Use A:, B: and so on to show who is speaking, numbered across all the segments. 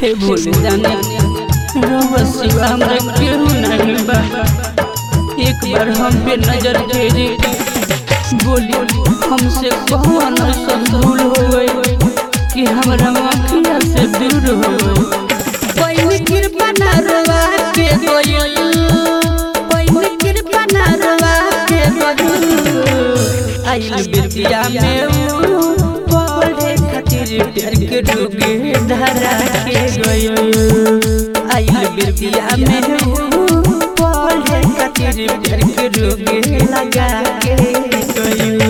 A: हे भोले जाने रउआ सिवा हमरा केहू नहीं बा एक बार हम पे नजर फेरी बोली हमसे कौन ऐसन भूल हो गई कि हमरा आँखिया से दूर हो गई कोई कृपा ना रवा के गोयल कोई कृपा ना रवा के गोयल आइल बिरतिया में ऊ पढ़े खातिर प्यार के डूबे धरा के गयो आइल बिरतिया में ऊ पढ़े खातिर प्यार के डूबे लगा के गयो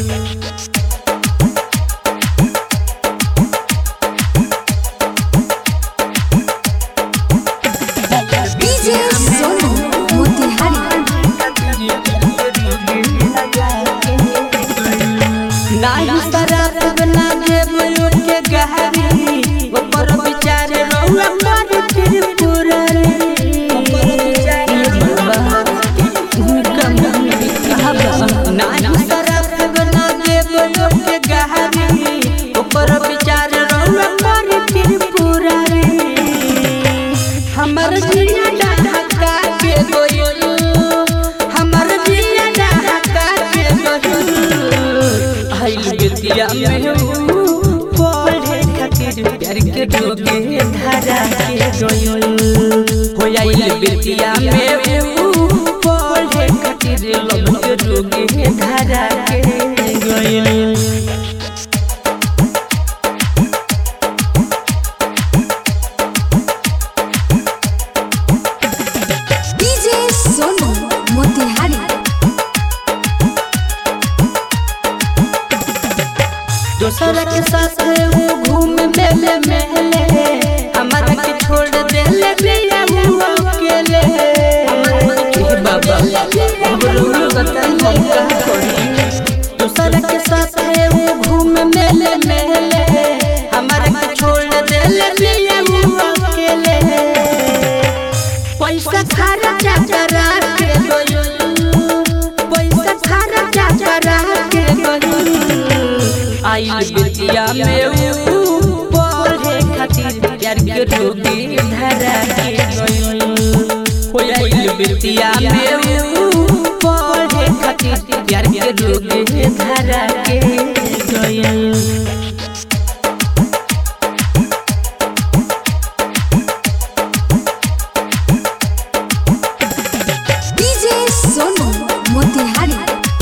B: डीजे सोनू मोतिहारी
A: नाही शराब ना देव के गहरी ऊपर विचार रहुआ पर फिर पूरा नाही शराब ना देव के गहरी ऊपर विचार रहुआ पर फिर पूरा हमर जिया ढका के गोयल हमर जिया ढका के गोयल आइल बिरतिया में ऊ पढ़े खातिर प्यार के डोगे धरा के गोयल हो आइल बिरतिया में ऊ पढ़े खातिर लब के डोगे धरा के गोयल
B: डीजे सोनू मोतिहारी
A: दोसर के साथ वो घूम मेले मेले हमारा के छोड़ देले बिया वो अकेले हे बाबा अब रोल बताई हम का करी दोसर के साथ वो घूम मेले मेले हमारा के छोड़ देले बिया वो अकेले पैसा खर्चा करा के गयो पैसा खर्चा करा के गयो आइल बिटिया में ऊ पढ़े खातिर प्यार के रोगी धरा के गयो हो आइल बिटिया में ऊ पढ़े खातिर प्यार के रोगी धरा के गयो
B: डीजे सोनू मोतिहारी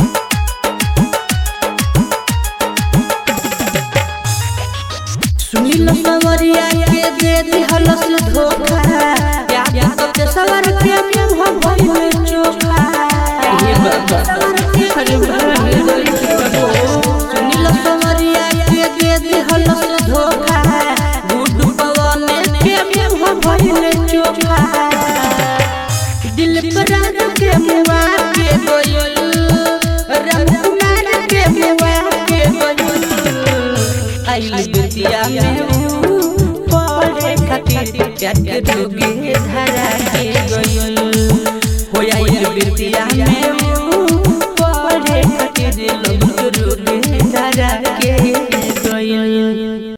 A: सुनील सवरिया के दे दिहल से धोखा याद तो सवर के मुंह भइल चोखा हे बाबा अरे सुनील सवरिया के दे दिहल से धोखा गुड्डू पवन के मुंह भइल चोखा दिल पर के मुआ के गोयल राम कुमार के मुआ के गोयल आइल बिटिया में ऊ पढ़े खातिर प्यार के डूबे धरा के गयो हो आइल बिटिया